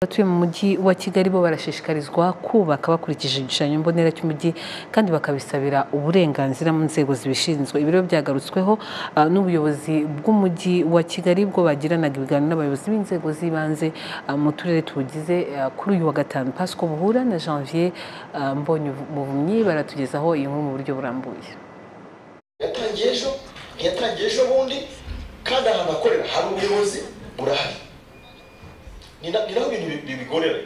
abatuye mu mujyi wa kigali bo barashishikarizwa kubaka bakurikije igishushanyo mbonera cy'umujyi kandi bakabisabira uburenganzira mu nzego zibishinzwe ibiro byagarutsweho ah, n'ubuyobozi bw'umujyi wa kigali bwo bagiranaga ibiganiro n'abayobozi b'inzego z'ibanze ah, mu turere tuwugize ah, kuri uyu wa gatanu pasiko buhura na janvier ah, mbonye muvumyi baratugezaho iyi nkuru mu buryo burambuye yatangiye ejo ntiyatangiye ejo bundi kandi ahantu akorera hari ubuyobozi burahari ni na- ni naho ibintu bi- bibigorera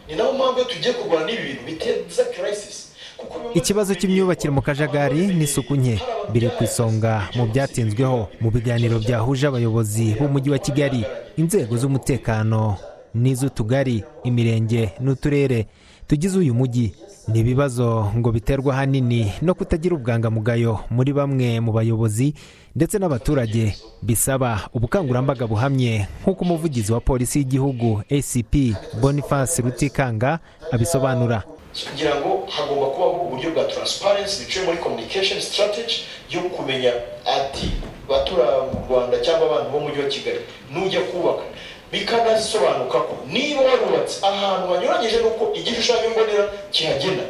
ni naho mpamvu iyo tugiye kurwana n'ibi bintu biteza karayisisi kuko bimwe- ikibazo cy'imyubakire mu kajagari n'isuku nke biri ku isonga mu byatinzweho mu biganiro byahuje abayobozi b'umujyi wa kigali inzego z'umutekano n'iz'utugari imirenge n'uturere tugize uyu mujyi ni ibibazo ngo biterwa ahanini no kutagira ubwangamugayo muri bamwe mu bayobozi ndetse n'abaturage bisaba ubukangurambaga buhamye nk'uko umuvugizi wa polisi y'igihugu acp boniface rutikanga abisobanura kugira ngo hagomba kubaho uburyo bwa transparency biciye muri communication strategy yo kumenya ati batura mu rwanda cyangwa abantu bo mu mujyi wa kigali nujya kubaka bikanasobanuka ko niba warubatse ahantu hanyuranyije n'uko igishushanyo mbonera kihagena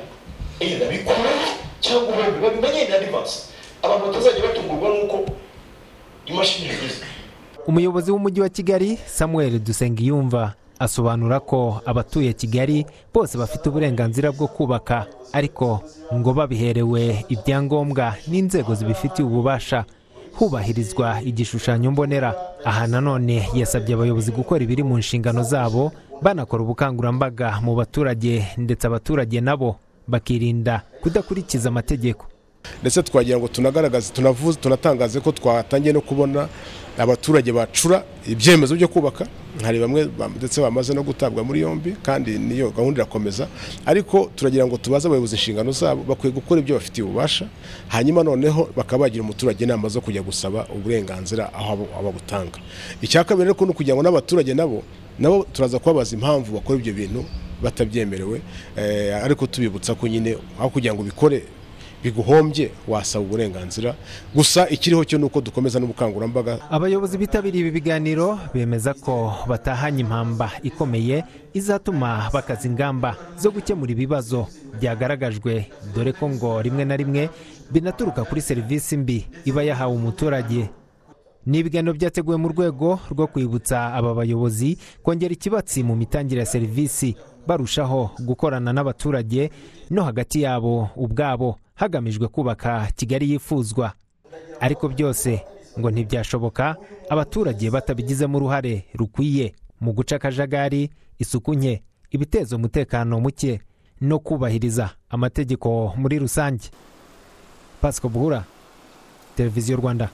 either bikureho cyangwa ubundi babimenye in advance abantu batazajya batungurwa n'uko imashini ivuze umuyobozi w'umujyi wa kigali samuel dusengiyumva asobanura ko abatuye kigali bose bafite uburenganzira bwo kubaka ariko ngo babiherewe ibyangombwa n'inzego zibifitiye ububasha hubahirizwa igishushanyo mbonera aha nanone yasabye abayobozi gukora ibiri mu nshingano zabo banakora ubukangurambaga mu baturage ndetse abaturage nabo bakirinda kudakurikiza amategeko ndetse twagira ngo tunagaragaze tunavuze tunatangaze ko twatangiye no kubona abaturage bacura ibyemezo byo kubaka hari bamwe ba- ndetse bamaze no gutabwa muri yombi kandi niyo gahunda irakomeza ariko turagira ngo tubaze abayobozi inshingano zabo bakwiye gukora ibyo bafitiye ububasha hanyuma noneho bakaba bagira umuturage inama zo kujya gusaba uburenganzira aho abo- ababutanga icya kabiri ariko ni ukugira ngo n'abaturage nabo nabo turaza kubabaza impamvu bakora ibyo bintu batabyemerewe eh, ariko tubibutsa ko nyine aho kugira ngo bikore biguhombye wasaba uburenganzira gusa ikiriho cyo ni uko dukomeza n'ubukangurambaga abayobozi bitabiriye ibi biganiro bemeza ko batahanye impamba ikomeye izatuma bakaza ingamba zo gukemura ibibazo byagaragajwe dore ko ngo rimwe na rimwe binaturuka kuri serivisi mbi iba yahawe umuturage ni ibiganiro byateguwe mu rwego rwo kwibutsa aba bayobozi kongera ikibatsi mu mitangire ya serivisi barushaho gukorana n'abaturage no hagati yabo ubwabo hagamijwe kubaka kigali yifuzwa ariko byose ngo ntibyashoboka abaturage batabigizemo uruhare rukwiye mu guca akajagari isuku nke ibiteza umutekano muke no kubahiriza amategeko muri rusange pasiko buhura televiziyo rwanda